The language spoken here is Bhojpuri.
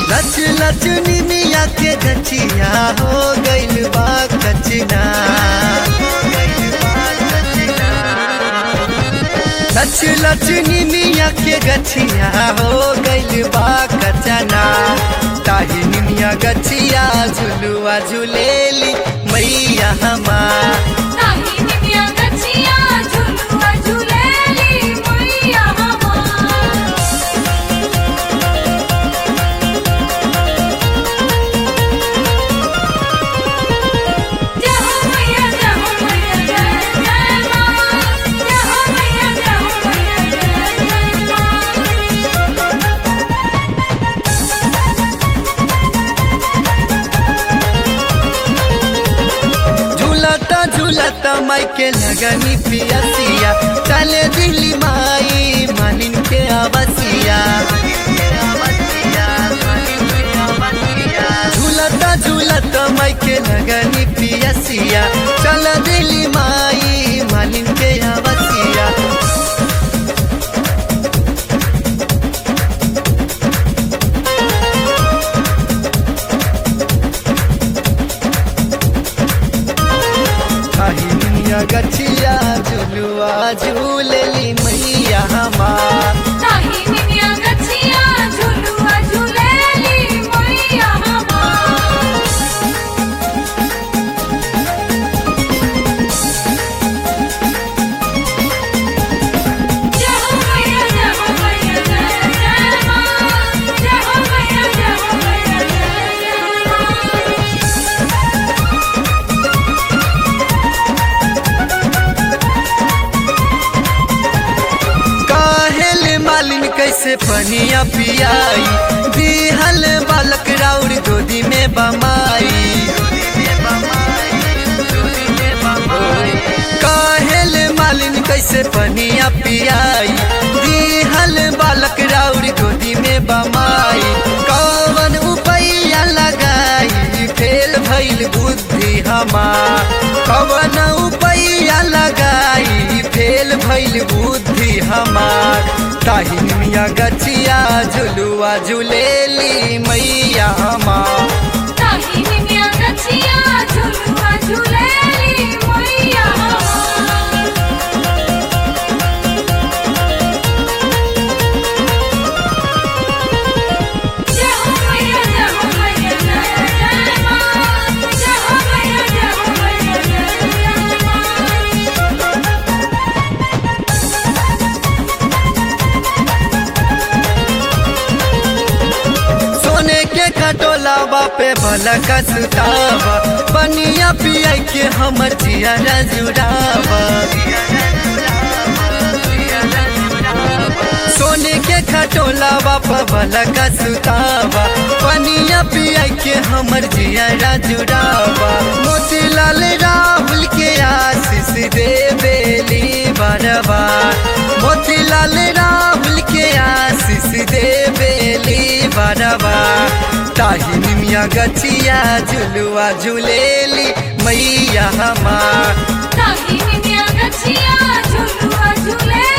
लच लच निमिया के गछिया हो गइल बा कचना लच लच निमिया के गछिया हो गइल बा कचना ताही निमिया गछिया झुलुआ झुलेली मैया हमार ताही निमिया गछिया झुलुआ झुलेली मैया हमार जय हो मैया जय हो मैया जय जय मां जय हो मैया जय हो मैया जय जय मां झूलता झूलता माई के लगनी पियसिया चले दिल्ली माई मालिन के आवसिया झूलता झूलता माई के लगनी पियसिया चल दिल्ली माई मालिन के आवसिया काहिनिया गछिया झुलुआ झूलेली मैया हमार ताही निमिया गछिया झुलुआ झुलेली मैया हमार जय हो मैया जय हो मैया जय जय मां जय हो मैया जय हो मैया जय जय मां काहेल मालिन कैसे पनिया पियाई दिहल बालक राउर गोदी में बमाई काहेल मालिन कैसे पनिया पियाई दिहल बालक राउर गोदी में बमाई कौन उपैया लगाई फेल भइल बुद्धि हमार कौन उपैया लगाई फेल भइल बुद्धि हमार ताही मिया गछिया झुलुआ झुलेली मैया हमार ताही निमिया गछिया झुलुआ झुलेली मैया हमार जय हो मैया जय हो मैया जय जय मां जय हो मैया जय हो मैया जय जय मां सोने के खटोला पे भला का सुतावा बनिया पिया के हमर जिया जुड़ावा सोने के खटोला पे भला का सुतावा बनिया पिया के हमर जिया जुड़ावा मोतीलाल राहुल के आशीष दे बेली बरबार मोतीलाल राहुल के आशीष दे बेली बरबार ताही निमिया गछिया झुलुआ झुलेली मैया हमार ताही निमिया गछिया झुलुआ झुलेली